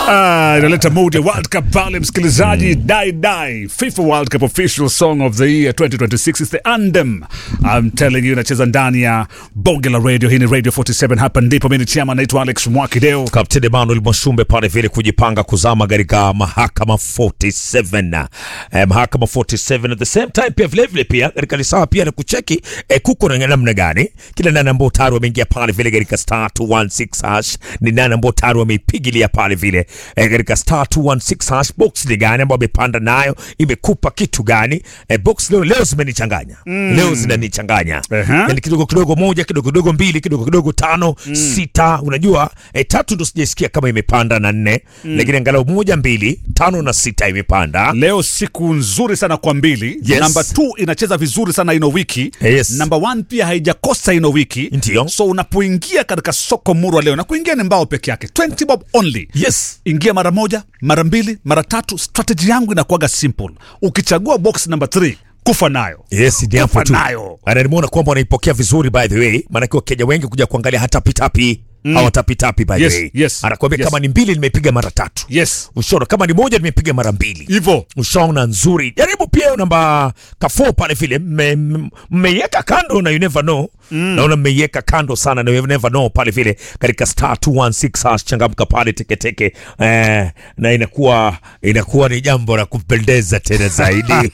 Ah, inaleta mood ya World Cup pale msikilizaji. Die Die FIFA World Cup official song of the year 2026 is the anthem. I'm telling you, inacheza ndani ya bonge la radio. Hii ni Radio 47, hapa ndipo mimi ni chama, naitwa Alex Mwakideo. Kapteni Emmanuel Mwashumbe pale vile kujipanga kuzama katika mahakama 47 eh, mahakama 47 at the same time pia vile vile pia katika lisaa pia na kucheki eh, kuko na namna gani kila nani ambao tayari wameingia pale vile katika star 216 hash ni nani ambao tayari wameipigilia pale vile eh, katika star 216 hash box ni gani ambao wamepanda nayo imekupa kitu gani eh, box leo leo zimenichanganya leo zinanichanganya Ehe. yani kidogo kidogo moja kidogo kidogo mbili kidogo kidogo tano sita unajua eh, tatu ndo sijaisikia kama imepanda na nne lakini angalau moja mbili tano na sita imepanda Leo siku nzuri sana kwa mbili. Yes. Namba 2 inacheza vizuri sana ino wiki. Yes. Namba 1 pia haijakosa ino wiki. Ndio. So unapoingia katika soko murwa leo na kuingia ni mbao peke yake 20 bob only. yes ingia mara moja mara mbili mara tatu strategy yangu inakuwaga simple ukichagua box number 3 kufa nayo yes ni hapo Kufa tu nayo. Ana nimeona kwamba wanaipokea vizuri by the way maanake wakenya wengi kuja kuangalia hata pitapi mm. hawatapitapi by the Yes, way yes, anakuambia yes. kama ni mbili nimepiga mara tatu yes ushaona kama ni moja nimepiga mara mbili hivo ushaona nzuri jaribu pia hiyo namba kafo pale vile mme- mme- mmeiweka kando na you never know mm. naona mmeiweka kando sana na you never know pale vile katika star 216 hash changamka pale teketeke eh, na inakuwa inakuwa ni jambo la kupendeza tena zaidi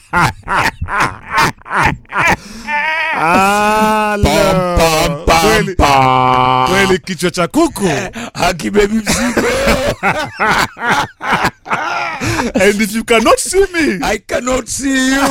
Pam, pam, pam, kweli, pam. kweli kichwa cha kuku hakibebi mzigo and if you cannot see me I cannot see you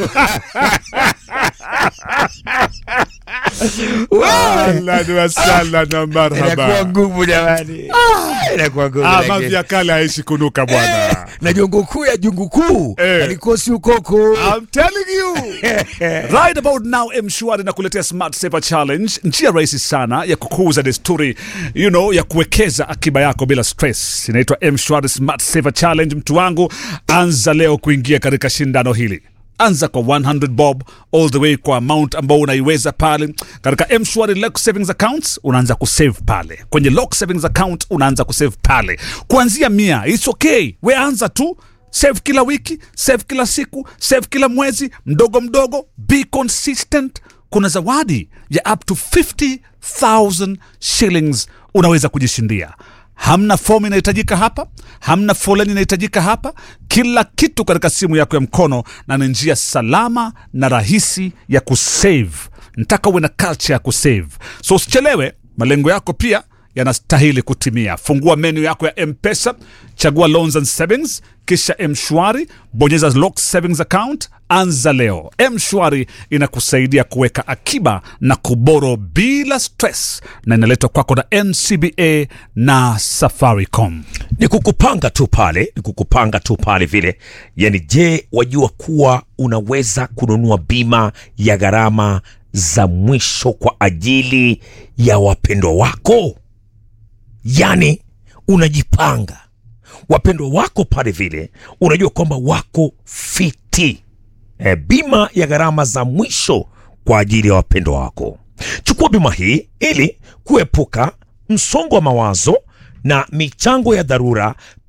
ahlan wasahlan na inakuwa marhaba ngumu jamani inakuwa ngumu Ah, lakini- mavi ya kale haishi kunuka bwana na jongo kuu ya jungu kuu Eh. alikosi ukoko I'm telling you right about now mshwari nakuletea smart saver challenge njia rahisi sana ya kukuza desturi you know ya kuwekeza akiba yako bila stress inaitwa mshwari smart saver challenge mtu wangu anza leo kuingia katika shindano hili anza kwa 100 bob all the way kwa amount ambao unaiweza pale katika mshwari lock savings accounts unaanza kusave pale kwenye lock savings account unaanza kusave pale kuanzia mia its okay we anza tu save kila wiki save kila siku save kila mwezi mdogo mdogo be consistent kuna zawadi ya up to 50000 shillings unaweza kujishindia hamna fomu inahitajika hapa hamna foleni inahitajika hapa kila kitu katika simu yako ya mkono na ni njia salama na rahisi ya kusave nataka uwe na culture ya kusave so usichelewe malengo yako pia yanastahili kutimia fungua menu yako ya mpesa chagua loans and savings kisha mshwari bonyeza lock savings account anza leo mshwari inakusaidia kuweka akiba na kuboro bila stress na inaletwa kwako na ncba na safaricom ni kukupanga tu pale ni kukupanga tu pale vile yani je wajua kuwa unaweza kununua bima ya gharama za mwisho kwa ajili ya wapendwa wako yani unajipanga wapendwa wako pale vile unajua kwamba wako fiti e, bima ya gharama za mwisho kwa ajili ya wapendwa wako chukua bima hii ili kuepuka msongo wa mawazo na michango ya dharura